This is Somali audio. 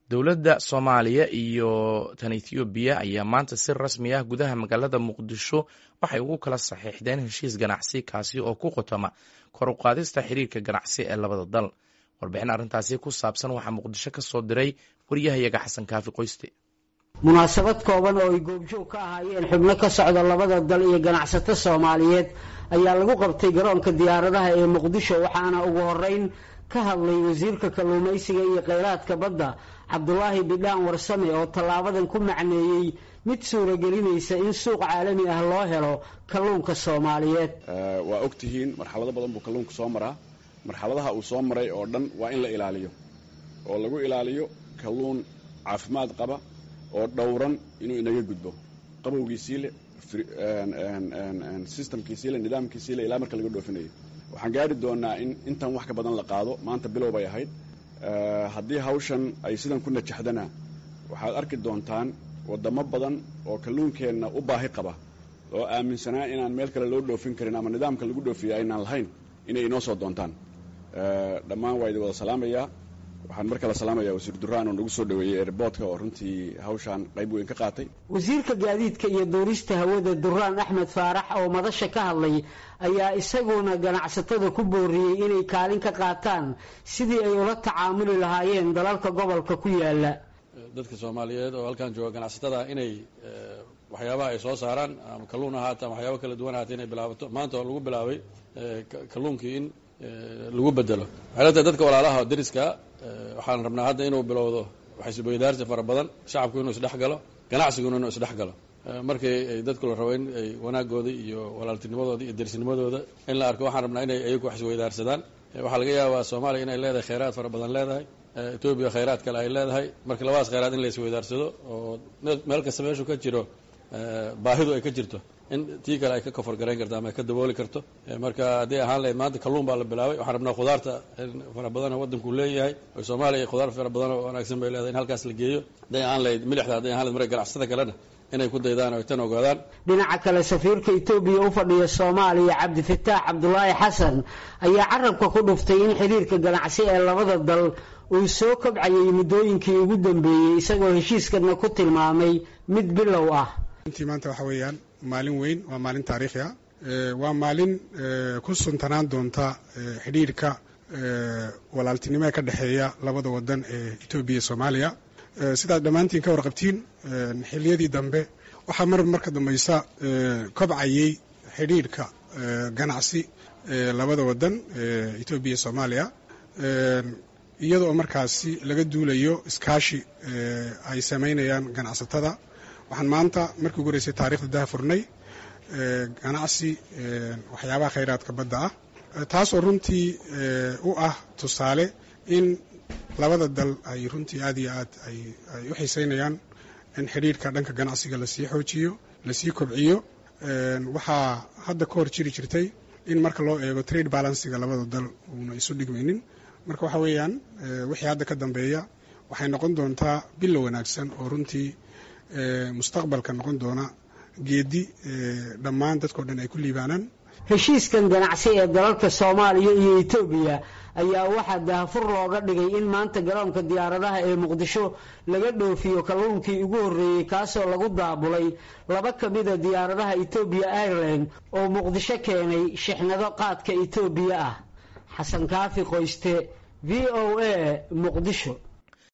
dowladda soomaaliya iyo tan ethoobiya ayaa maanta si rasmi ah gudaha magaalada muqdisho waxay ugu kala saxiixdeen heshiis ganacsi kaasi oo ku qotoma kor u qaadista xiriirka ganacsi ee labada dal warbixin arrintaasi ku saabsan waxaa muqdisho ka soo diray waryahayaga xasan kaafi qoyste munaasabad kooban oo ay goobjoog ka ahaayeen xubno ka socda labada dal iyo ganacsato soomaaliyeed ayaa lagu qabtay garoonka diyaaradaha ee muqdisho waxaana ugu horeyn ka hadlay wasiirka kalluumaysiga iyo kheyraadka badda cabdulaahi bidhaan warsame oo tallaabadan ku macneeyey mid suuragelinaysa in suuq caalami ah loo helo kalluunka soomaaliyeed waa og tihiin marxalado badan buu kalluunka soo maraa marxaladaha uu soo maray oo dhan waa in la ilaaliyo oo lagu ilaaliyo kalluun caafimaad qaba oo dhowran inuu inaga gudbo qabowgiisiile systemkiisiile nidaamkiisiile ilaa marka laga dhoofinayo waxaan gaari doonaa in intan wax ka badan la qaado maanta bilow bay ahayd haddii hawshan ay sidan ku najaxdana waxaad arki doontaan wadamo badan oo kalluunkeenna u baahi qaba oo aaminsanaa inaan meel kale loo dhoofin karin ama nidaamka lagu dhoofiya aynaan lahayn inay inoo soo doontaan dhammaan waa idin wada salaamayaa waxaan mar kale salaamaya wasiir duraan oo nagu soo dhaweeyey airboodka oo runtii hawshaan qayb weyn ka qaatay wasiirka gaadiidka iyo duurista hawada duraan axmed faarax oo madasha ka hadlay ayaa isaguna ganacsatada ku booriyey inay kaalin ka qaataan sidii ay ula tacaamuli lahaayeen dalalka gobolka ku yaala dadka soomaaliyeed oo halkan jooga ganacsatada inay waxyaabaha ay soo saaraan ama kalluun ahaata ama waxyaaba kala duwan ahaata inay bilaabato maanta oo lagu bilaabay kalluunkii in lagu bedelo waxay la tahay dadka walaalaha deriska waxaan rabnaa hadda inuu bilowdo waxaisweydaarsi fara badan shacabku inuu isdhex galo ganacsiguna inuu isdhex galo markii ay dadku la rabo in ay wanaagooda iyo walaaltinimadooda iyo derisnimadooda in la arko waxaan rabnaa inay ayagu wax isweydaarsadaan waxaa laga yaabaa soomaaliya inay leedahay kheyraad fara badan leedahay etoobiya kheyraad kale ay leedahay marka labadaas kheyraad in la isweydaarsado oo meel kasta meeshu ka jiro baahidu ay ka jirto in tii kale ay ka kofar garayn karto ama ay ka dabooli karto marka haddii ahaan lahayd maanta kalluun baa la bilaabay waxaan rabnaa khudaarta fara badan oo waddanku leeyahay oo soomaaliya khudaar fara badan oo wanaagsan bay leedahay in halkaas la geeyo hadday ahaan lahayd milixda hadday ahaan lahayd marka ganacsatada kalena inay ku daydaan oo tan ogaadaan dhinaca kale safiirka etoobiya u fadhiya soomaaliya cabdifataax cabdulaahi xasan ayaa carabka ku dhuftay in xiriirka ganacsi ee labada dal uu soo kobcayay muddooyinkii ugu dambeeyey isagoo heshiiskana ku tilmaamay mid bilow ah intii maanta waxa weeyaan maalin weyn waa maalin taariikhi ah waa maalin ku suntanaan doonta xidhiirka walaaltinimo ee ka dhexeeya labada wadan ee etoobiya iyo soomaaliya sidaad dhammaantiin ka warqabtiin xiliyadii dambe waxaa mar marka dambaysa kobcayay xidhiirka ganacsi ee labada wadan ee etoobiya iyo soomaaliya iyadoo markaasi laga duulayo iskaashi ay samaynayaan ganacsatada waxaan maanta markii ugu horeysay taarikhda daha furnay ganacsi waxyaabaha khayraadka badda ah taasoo runtii u ah tusaale in labada dal ay runtii aad iyo aad ay u xiiseynayaan in xidhiirka dhanka ganacsiga lasii xoojiyo lasii kobciyo waxaa hadda ka hor jiri jirtay in marka loo eego trade balansiga labada dal uuna isu dhigmaynin marka waxa weeyaan wixii hadda ka dambeeya waxay noqon doontaa bilow wanaagsan oo runtii mustaqbalka noqon doona geedi dhammaan dadkao dhan ay ku liibaanaan heshiiskan ganacsi ee dalalka soomaaliya iyo etoobiya ayaa waxaa daahfur looga dhigay in maanta garoonka diyaaradaha ee muqdisho laga dhoofiyo kalluunkii ugu horreeyey kaasoo lagu daabulay laba ka mida diyaaradaha etoobiya airline oo muqdisho keenay shixnado qaadka etoobiya ah xasan kaafi qoyste v o a muqdisho